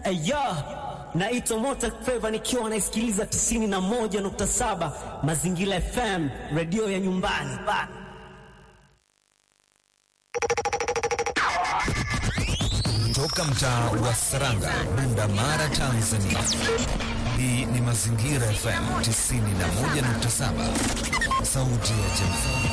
Aya, naitwa Mota Feva nikiwa naisikiliza 91.7 Mazingira FM, redio ya nyumbani. Toka mtaa wa Saranga, Bunda Mara, Tanzania. Hii ni Mazingira FM 91.7, sauti ya jamii.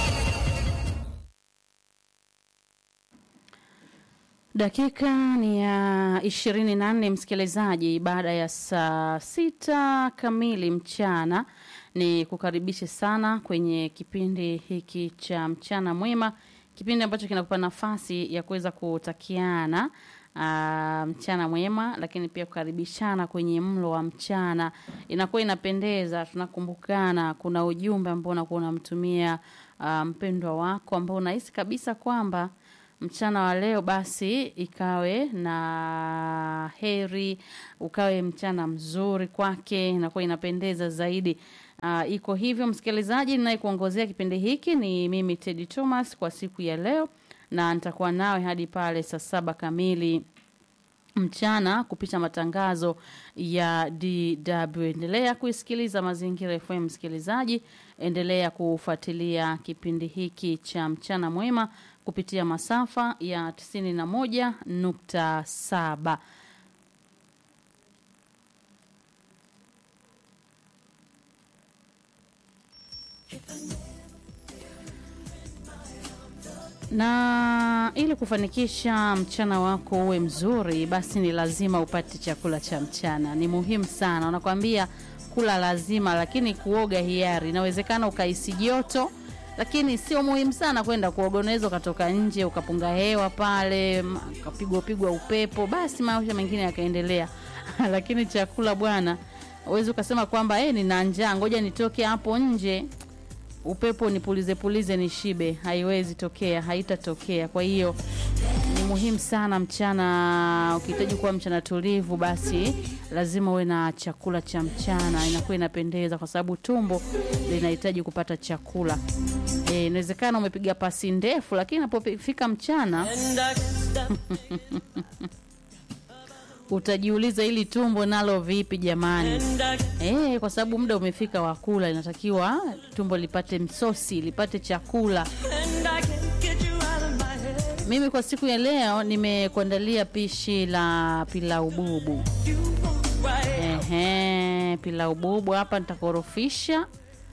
Dakika ni ya ishirini na nne msikilizaji, baada ya saa sita kamili mchana, ni kukaribishe sana kwenye kipindi hiki cha mchana mwema, kipindi ambacho kinakupa nafasi ya kuweza kutakiana aa, mchana mwema, lakini pia kukaribishana kwenye mlo wa mchana. Inakuwa inapendeza, tunakumbukana. Kuna ujumbe ambao unakuwa unamtumia aa, mpendwa wako ambao unahisi kabisa kwamba mchana wa leo basi ikawe na heri, ukawe mchana mzuri kwake, inakuwa inapendeza zaidi. Uh, iko hivyo msikilizaji, ninayekuongozea kipindi hiki ni mimi Teddy Thomas kwa siku ya leo, na nitakuwa nawe hadi pale saa saba kamili mchana kupisha matangazo ya DW. Endelea kuisikiliza Mazingira FM msikilizaji, endelea kufuatilia kipindi hiki cha mchana mwema kupitia masafa ya 91.7. Na ili kufanikisha mchana wako uwe mzuri, basi ni lazima upate chakula cha mchana. Ni muhimu sana, wanakwambia kula lazima, lakini kuoga hiari. Inawezekana ukahisi joto, lakini sio muhimu sana kwenda kuoga. Unaweza ukatoka nje ukapunga hewa pale, ukapigwa pigwa upepo, basi maisha mengine yakaendelea. lakini chakula bwana, uwezi ukasema kwamba eh, nina njaa, ngoja nitoke hapo nje upepo nipulize pulize nishibe. Haiwezi tokea, haitatokea. Kwa hiyo ni muhimu sana mchana, ukihitaji kuwa mchana tulivu, basi lazima uwe na chakula cha mchana. Inakuwa inapendeza kwa sababu tumbo linahitaji kupata chakula. Eh, inawezekana umepiga pasi ndefu, lakini inapofika mchana utajiuliza hili tumbo nalo vipi jamani? Eh, kwa sababu muda umefika wa kula, inatakiwa tumbo lipate msosi, lipate chakula. Mimi kwa siku ya leo nimekuandalia pishi la pilau bubu. Ehe, pilau bubu hapa nitakorofisha.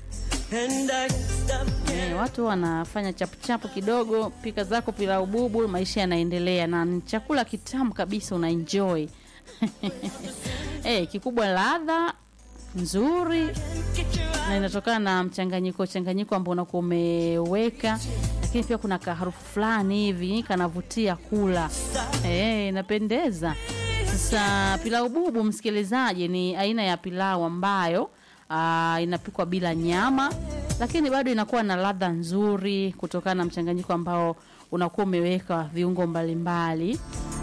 Eh, watu wanafanya chapuchapu kidogo, pika zako pilau bubu, maisha yanaendelea, na ni chakula kitamu kabisa, una enjoy eh, kikubwa ladha nzuri, na inatokana na mchanganyiko changanyiko ambao unakuwa umeweka, lakini pia kuna kaharufu fulani hivi kanavutia kula, eh, inapendeza. Sasa pilau bubu, msikilizaji, ni aina ya pilau ambayo aa, inapikwa bila nyama lakini bado inakuwa na ladha nzuri kutokana na mchanganyiko ambao unakuwa umeweka viungo mbalimbali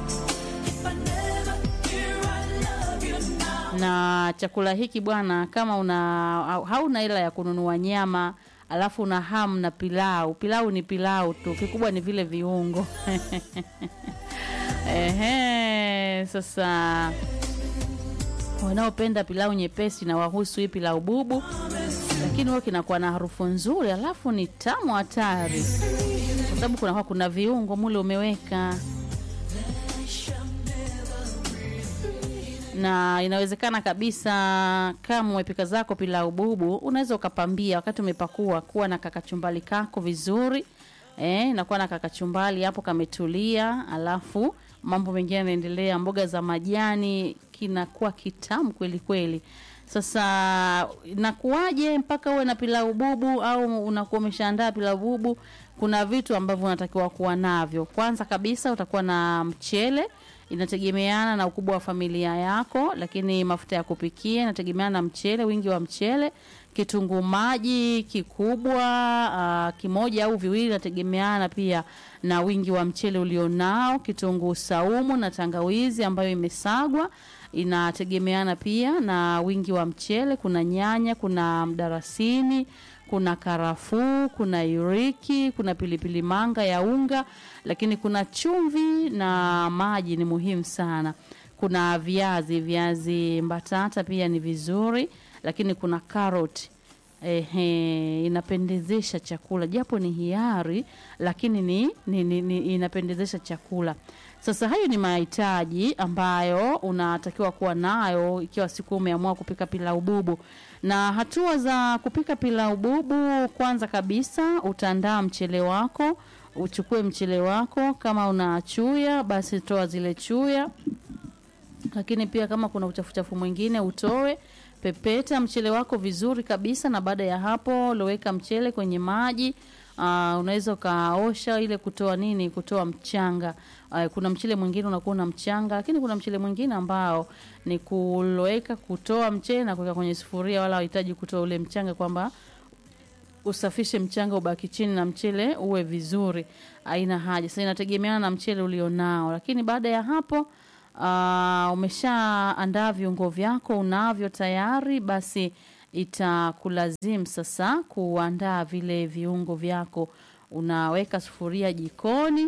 na chakula hiki bwana, kama una hauna hela ya kununua nyama alafu una hamu na pilau, pilau ni pilau tu, kikubwa ni vile viungo ehe. Sasa wanaopenda pilau nyepesi na wahusu hii pilau bubu lakini huwa kinakuwa na harufu nzuri, alafu ni tamu hatari, kwa sababu kunakuwa kuna viungo mule umeweka, na inawezekana kabisa kama umepika zako pilau bubu, unaweza ukapambia wakati umepakua, kuwa na kakachumbali kako vizuri eh, nakuwa na kakachumbali hapo kametulia, alafu mambo mengine yanaendelea, mboga za majani, kinakuwa kitamu kweli kweli. Sasa nakuwaje mpaka uwe na pilau bubu au unakuwa umeshaandaa pilau bubu? Kuna vitu ambavyo unatakiwa kuwa navyo. Kwanza kabisa utakuwa na mchele, inategemeana na ukubwa wa familia yako, lakini mafuta ya kupikia inategemeana na mchele, wingi wa mchele. Kitunguu maji kikubwa uh, kimoja au viwili, inategemeana pia na wingi wa mchele ulionao. Kitunguu saumu na tangawizi ambayo imesagwa inategemeana pia na wingi wa mchele. Kuna nyanya, kuna mdarasini, kuna karafuu, kuna iriki, kuna pilipili manga ya unga, lakini kuna chumvi na maji ni muhimu sana. kuna viazi viazi mbatata pia ni vizuri lakini kuna karoti Ehe, inapendezesha chakula japo ni hiari lakini ni, ni, ni, ni inapendezesha chakula sasa hayo ni mahitaji ambayo unatakiwa kuwa nayo ikiwa siku umeamua kupika pilau bubu na hatua za kupika pilau bubu kwanza kabisa utaandaa mchele wako uchukue mchele wako kama una chuya basi toa zile chuya lakini pia kama kuna uchafuchafu mwingine utoe pepeta mchele wako vizuri kabisa na baada ya hapo loweka mchele kwenye maji Uh, unaweza ukaosha ile kutoa nini kutoa mchanga uh, kuna mchele mwingine unakuwa na mchanga lakini kuna mchele mwingine ambao ni kuloweka kutoa mchele na kuweka kwenye sufuria wala hahitaji kutoa ule mchanga kwamba usafishe mchanga ubaki chini na mchele uwe vizuri haina haja sasa inategemeana na mchele ulionao lakini baada ya hapo uh, umeshaandaa viungo vyako unavyo tayari basi itakulazimu sasa kuandaa vile viungo vyako unaweka sufuria jikoni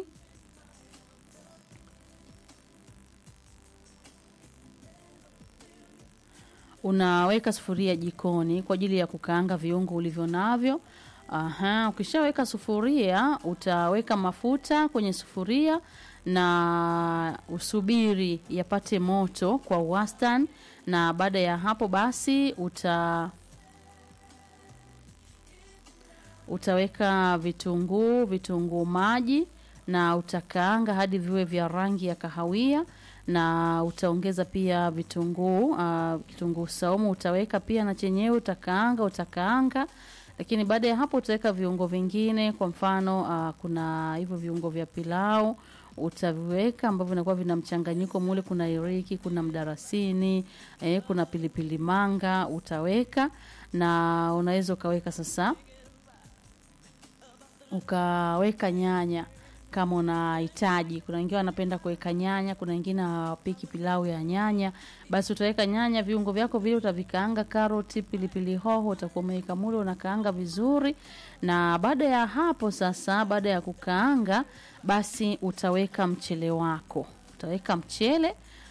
unaweka sufuria jikoni kwa ajili ya kukaanga viungo ulivyo navyo Aha, ukishaweka sufuria utaweka mafuta kwenye sufuria na usubiri yapate moto kwa wastani na baada ya hapo basi uta utaweka vitunguu vitunguu maji na utakaanga hadi viwe vya rangi ya kahawia na utaongeza pia vitunguu uh, kitunguu saumu utaweka pia na chenyewe utakaanga utakaanga lakini baada ya hapo utaweka viungo vingine kwa mfano uh, kuna hivyo viungo vya pilau utaviweka ambavyo vinakuwa vina mchanganyiko mule kuna iriki kuna mdarasini eh, kuna pilipili manga utaweka na unaweza ukaweka sasa ukaweka nyanya kama unahitaji kuna wengine wanapenda kuweka nyanya kuna wengine hawapiki pilau ya nyanya basi utaweka nyanya viungo vyako vile utavikaanga karoti pilipili hoho utakuwa umeweka mule unakaanga vizuri na baada ya hapo sasa baada ya kukaanga basi utaweka mchele wako utaweka mchele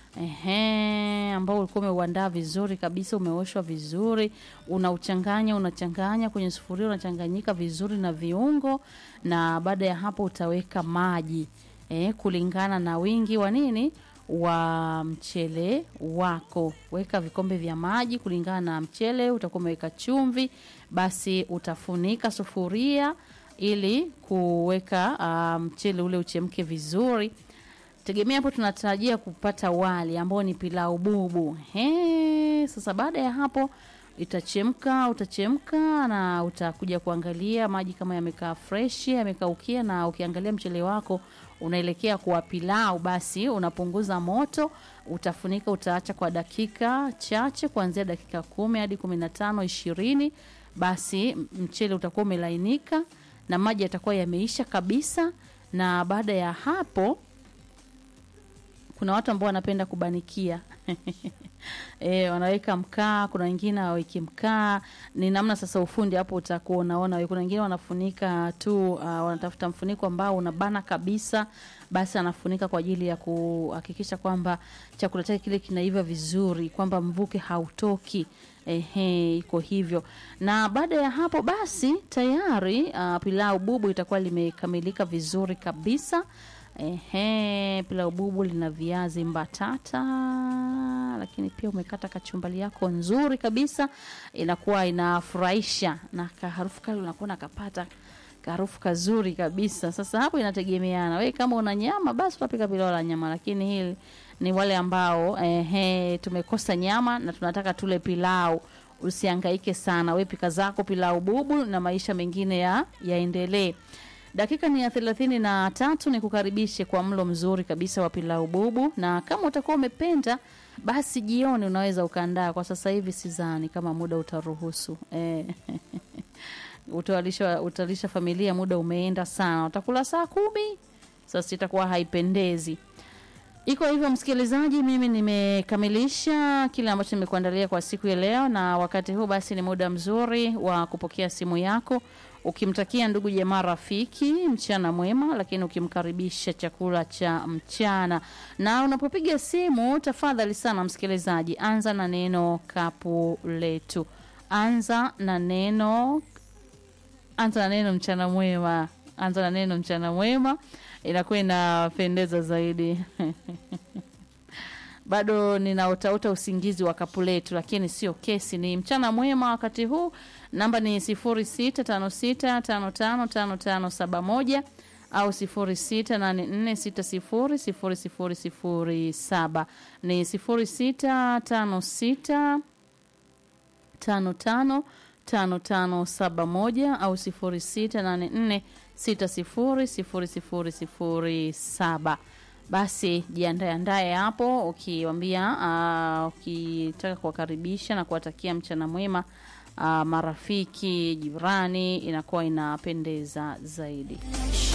Ehe, ambao ulikuwa umeuandaa vizuri kabisa, umeoshwa vizuri, unauchanganya unachanganya kwenye sufuria, unachanganyika vizuri na viungo, na baada ya hapo utaweka maji eh, kulingana na wingi wa nini wa mchele wako. Weka vikombe vya maji kulingana na mchele, utakuwa umeweka chumvi, basi utafunika sufuria ili kuweka uh, mchele ule uchemke vizuri tegemea hapo tunatarajia kupata wali ambao ni pilau bubu. He, sasa baada ya hapo itachemka, utachemka na utakuja kuangalia maji kama yamekaa fresh, yamekaukia, na ukiangalia mchele wako unaelekea kuwa pilau, basi unapunguza moto, utafunika, utaacha kwa dakika chache, kuanzia dakika kumi hadi kumi na tano ishirini. Basi mchele utakuwa umelainika na maji yatakuwa yameisha kabisa, na baada ya hapo kuna watu ambao wanapenda kubanikia e, wanaweka mkaa kuna wengine hawaweki mkaa ni namna sasa ufundi hapo utakuwa unaona wewe. kuna wengine wanafunika tu uh, wanatafuta mfuniko ambao unabana kabisa basi anafunika kwa ajili ya kuhakikisha kwamba chakula chake kile kinaiva vizuri kwamba mvuke hautoki ehe iko hivyo na baada ya hapo basi tayari uh, pilau bubu itakuwa limekamilika vizuri kabisa Ehe, pilau bubu lina viazi mbatata, lakini pia umekata kachumbali yako nzuri kabisa, inakuwa inafurahisha na kaharufu kale unakuwa nakapata kaharufu kazuri kabisa. Sasa hapo inategemeana, we kama una nyama basi utapika pilau la nyama, lakini hili ni wale ambao ehe, tumekosa nyama na tunataka tule pilau. Usihangaike sana, we pika zako pilau bubu na maisha mengine ya yaendelee. Dakika ni ya thelathini na tatu. Ni kukaribishe kwa mlo mzuri kabisa wa pilau bubu, na kama utakuwa umependa basi jioni unaweza ukaandaa. Kwa sasa hivi sidhani kama muda utaruhusu eh. utalisha, utalisha familia, muda umeenda sana, utakula saa kumi. Sasa itakuwa haipendezi. Iko hivyo msikilizaji, mimi nimekamilisha kile ambacho nimekuandalia kwa siku ya leo, na wakati huu basi ni muda mzuri wa kupokea simu yako ukimtakia ndugu jamaa rafiki mchana mwema, lakini ukimkaribisha chakula cha mchana. Na unapopiga simu, tafadhali sana msikilizaji, anza na neno kapu letu, anza na neno anza na neno mchana mwema, anza na neno mchana mwema, inakuwa inapendeza zaidi. bado ninaotauta usingizi wa kapu letu, lakini sio kesi, ni mchana mwema wakati huu. Namba ni sifuri sita tano sita tano tano tano tano saba moja au sifuri sita nane nne sita sifuri sifuri sifuri sifuri saba ni sifuri sita tano sita tano tano tano tano saba moja au sifuri sita nane nne sita sifuri sifuri sifuri sifuri saba. Basi jiandae andae hapo, ukiwambia uh, ukitaka kuwakaribisha na kuwatakia mchana mwema uh, marafiki, jirani, inakuwa inapendeza zaidi.